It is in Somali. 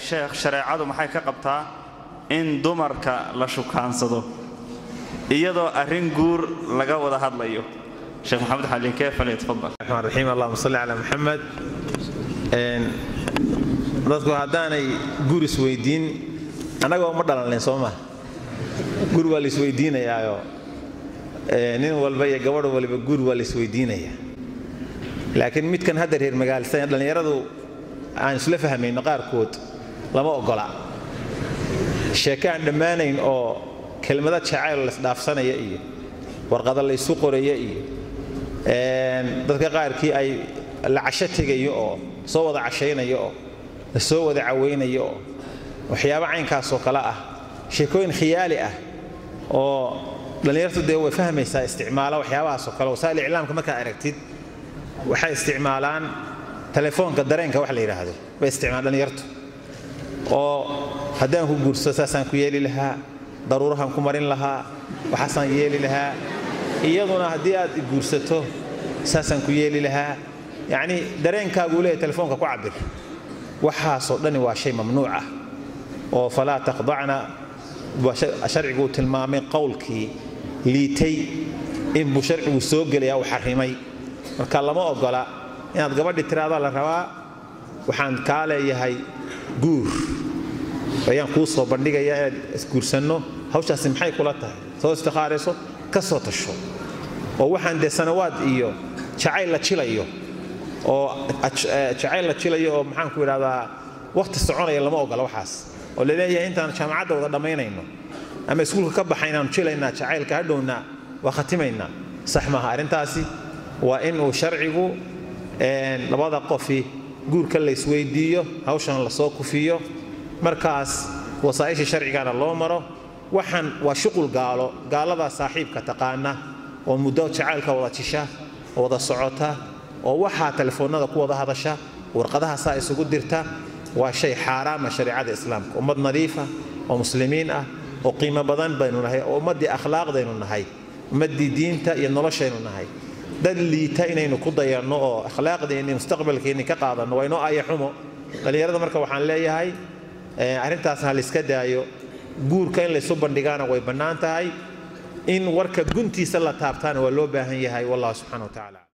sheekh shareecadu maxay ka qabtaa in dumarka la shukaansado iyadoo arrin guur laga wada hadlayo sheekh maxamed xalinkee falyatafadal الرحمن الرحيم اللهم صل على محمد Een, dadku haddaanay guur isweydiin annagoo ma dhalanleen soo ma guur waa la isweydiinayaayo ee, nin walba iyo gabadh waliba guur waa la isweydiinaya laakiin midkan hadda reer magaalsan dhallinyaradu aan isla fahmayno qaarkood lama ogola sheeke aan dhammaanayn oo kelmado jacayl la isdhaafsanaya iyo warqado la isu qoraya iyo een, dadka qaarkii ay la casho tegayo oo soo wada cashaynayo oo la soo wada cawaynayo oo waxyaabo caynkaasoo kale ah sheekooyin khiyaali ah oo dhallinyartu dee way fahmaysaa isticmaala waxyaabahaasoo kale wasaa'il iclaamka markaad aragtid waxay isticmaalaan telefoonka dareenka wax la yidhaahdo bay isticmaalaan dhallinyartu oo haddaan ku guursado saasaan ku yeeli lahaa daruurahan ku marin lahaa waxaasaan yeeli lahaa iyaduna haddii aad i guursato saasaan ku yeeli lahaa yacni dareenkaaguu leeyahay telefoonka ku cabir waxaasoo dhani waa shay mamnuuc ah oo falaa taqdacna waa shay- sharcigu uu tilmaamay qowlkii liitay inbuu sharcigu soo gelaya uu xarimay marka lama ogola inaad gabadhi tiraahdo la rabaa waxaan kaa leeyahay guur ayaan kuu soo bandhigaya inaad isguursanno hawshaasi maxay kula tahay soo istikhaarayso ka soo tasho oo waxaan dee sanawaad iyo jacayl la jilayo oo aj- eh, jacayl la jilayo oo maxaan ku idhahdaa waqti soconaya lama ogola waxaas oo laleeyahay intaan jaamacadda wada dhammaynayno ama iskuulka ka baxaynaanu jilaynaa jacaylka hadhowna waa khatimaynaa sax maaha arrintaasi waa in uu sharcigu een, labada qofi guurka la isweydiiyo hawshan lasoo kufiyo markaas wasaa'isha sharcigana loo maro waxaan waa shuqul gaalo gaaladaa saaxiibka taqaana oo muddo jacaylka wada jisha oo wada socota oo waxaa telefoonada ku wada hadasha warqadaha saa isugu dirta waa shay xaaraama shareecada islaamka ummad nadiifa oo muslimiin ah oo qiimo badan baynu nahay oo ummaddii akhlaaqdaynu nahay ummaddii diinta iyo noloshaynu nahay dad liita inaynu ku dayanno oo akhlaaqdeenni mustaqbalkeenni ka qaadanno waa inoo aya xumo dhallinyarada marka waxaan leeyahay eh, arrintaasna ha layska daayo guurka in laysu bandhigaana way bannaan tahay in warka guntiisa la taabtaana waa loo baahan yahay wallahu subxaana wa tacaala